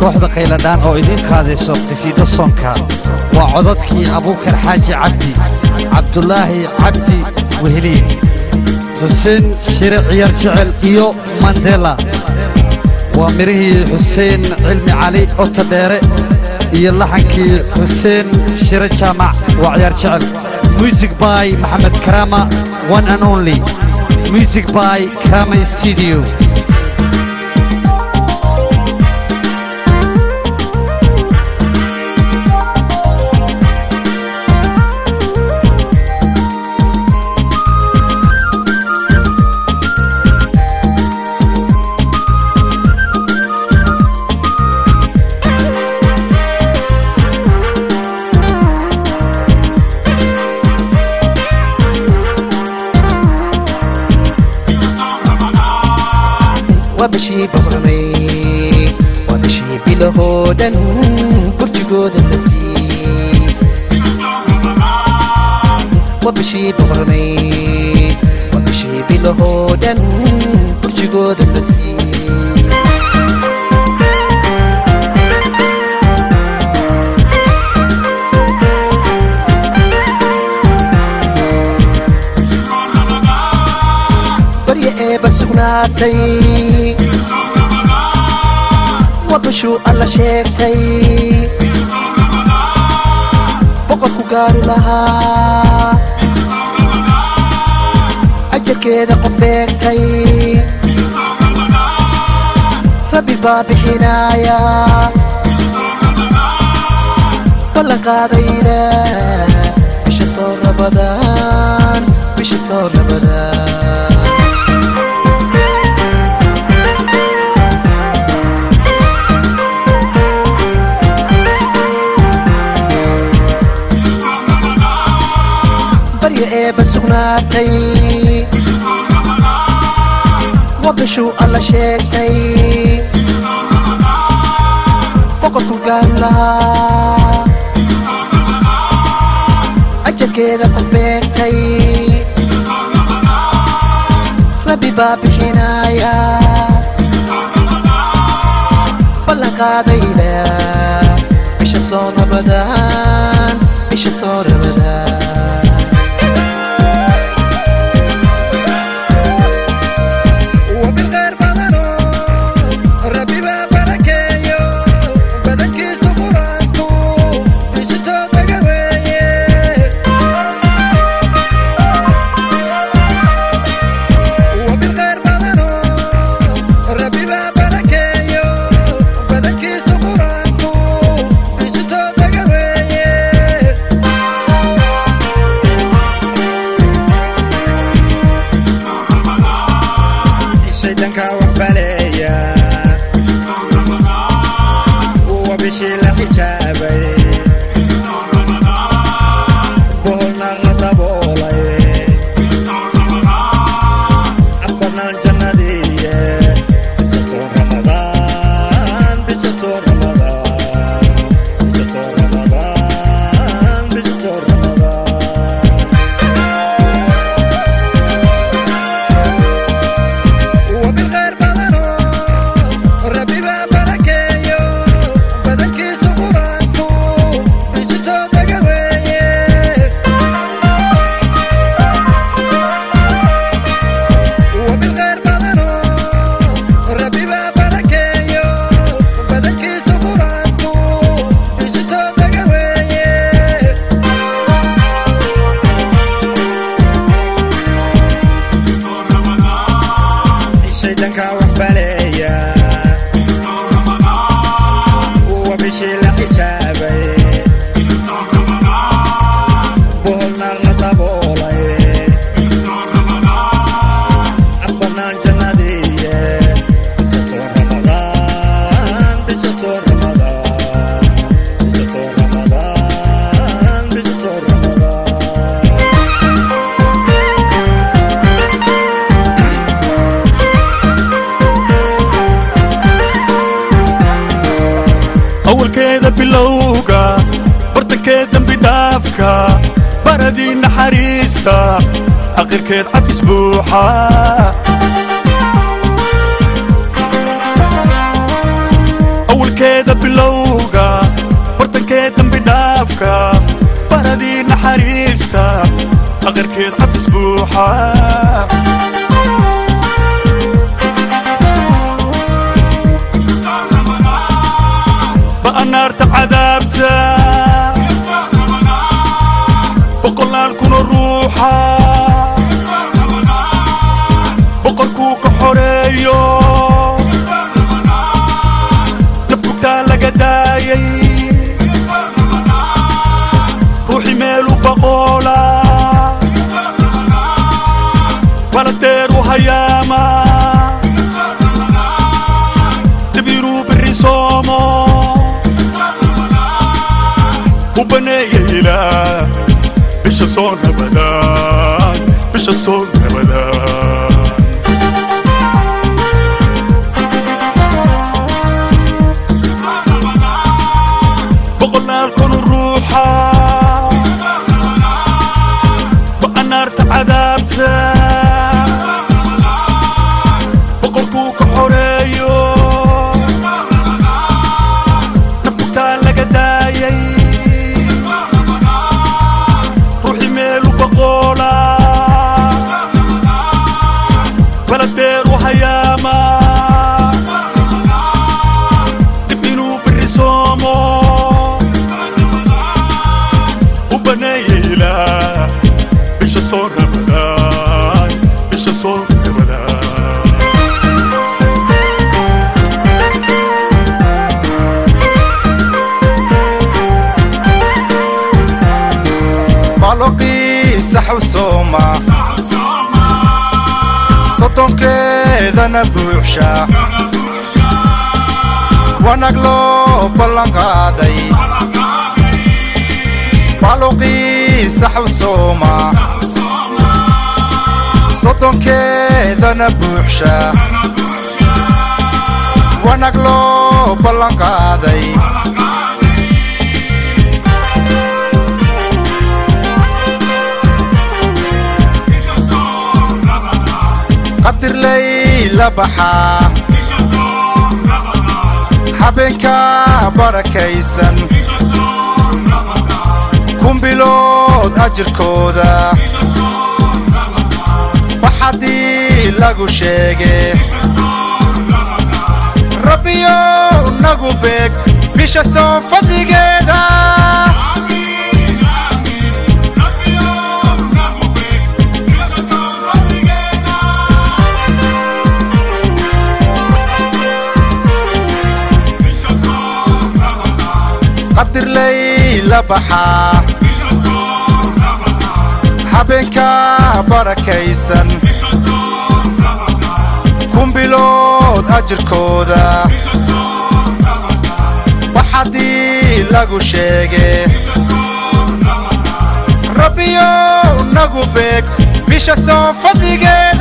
kooxda qayladhaan oo idiin qaadayso qisiido soonka waa codadkii abuukar xaaji cabdi cabdulaahi cabdi weheliye xuseen shire ciyaar jecel iyo mandela waa midhihii xuseen cilmi cali ota dheere iyo laxankii xuseen shire jaamac waa ciyaar jecel music by maxamed karama one and only music by karama studio wabashii boqormay wabashii bilahoo dhan burjigooda la siiyey wabashii boqormay wabashii bilahoo dhan burjigooda la siiyey barya eeba sugnaatay wabashuu alla sheegtay boqorku gaaru lahaa ajarkeeda qof beegtay rabbi baa bixinaaya ballan qaadayna bisha soo rabadaan bisha soo rabadaan barya eeba sugnaatay wabashuu alla sheegtay boqorku gaaru lahaa ajarkeeda qof beegtay rabbi baa bixinaaya ballan qaadayna bisha soo rabadaan bisha soo rabadaan وبالغير بدنو ربي ببركيو بدنكي سبرانكو مش صوتك ويه وبالغير بدنو ربي ببركيو بدنكي سبرانكو مش صوتك ويه shaydanka waxbaleeya uwa bishii la xijaabay boholnaar la daboolay aqbanaan jannadiiye bisha soo ramadaan bisha soo ramadaan bisha soo ramadaan bisha soo ramadaan وبالغير بدنو ربي ببركيو بدنكي سبرانكو مش صوتك ويه وبالغير بدنو ربي ببركيو بدنكي سبرانكو مش صوتك ويه shaydanka waxbaleeya uwa bishii la xijaabay boholnaar la daboolay aqbanaan jannadiiye bisha soo ramadaan bisha soo ramadaan bisha soo ramadaan bisha soo ramadaan awalkeeda bilowga bartankeed dembi dhaafka baradii naxariista aqirkeed cafis buuxa awalkeeda aqarkeed cafis buuxa ba'anaarta cadaabta boqolaal kuna ruuxa boqorkuu ka xoreeyo nafkugtaa laga daayay ruuxi meelu baqoola baladeeru hayaama dabiiruu biri soomo u baneeya ilaah bisha soo nabadaan bisha soo nabadaan boqolaal kun ruuxa ba'anaarta cadaabta boqorkuu ka xoreeyo nafkugtaa laga daayay ruuxi meelu baqoola baladeeru hayaama dib inuu biri soomo u baneeya ilaah bisha soo ramadaan bisha soo ramadaan baloqiisa xawsooma soddonkeedana buuxsha wanag loo ballanqaaday baloqiisa xawsooma soddonkeedana buuxsha wanag loo ballanqaaday qadirlay la baxaa habeenka barakaysan kun bilood ajirkooda waxadii lagu sheege rabbiyow nagu beeg bisha soo fadligeeda qadirlay la baxaa habeenka barakaysan kun bilood ajirkooda waxadii lagu sheege rabbiyow nagu beeg bisha soo fadligeeda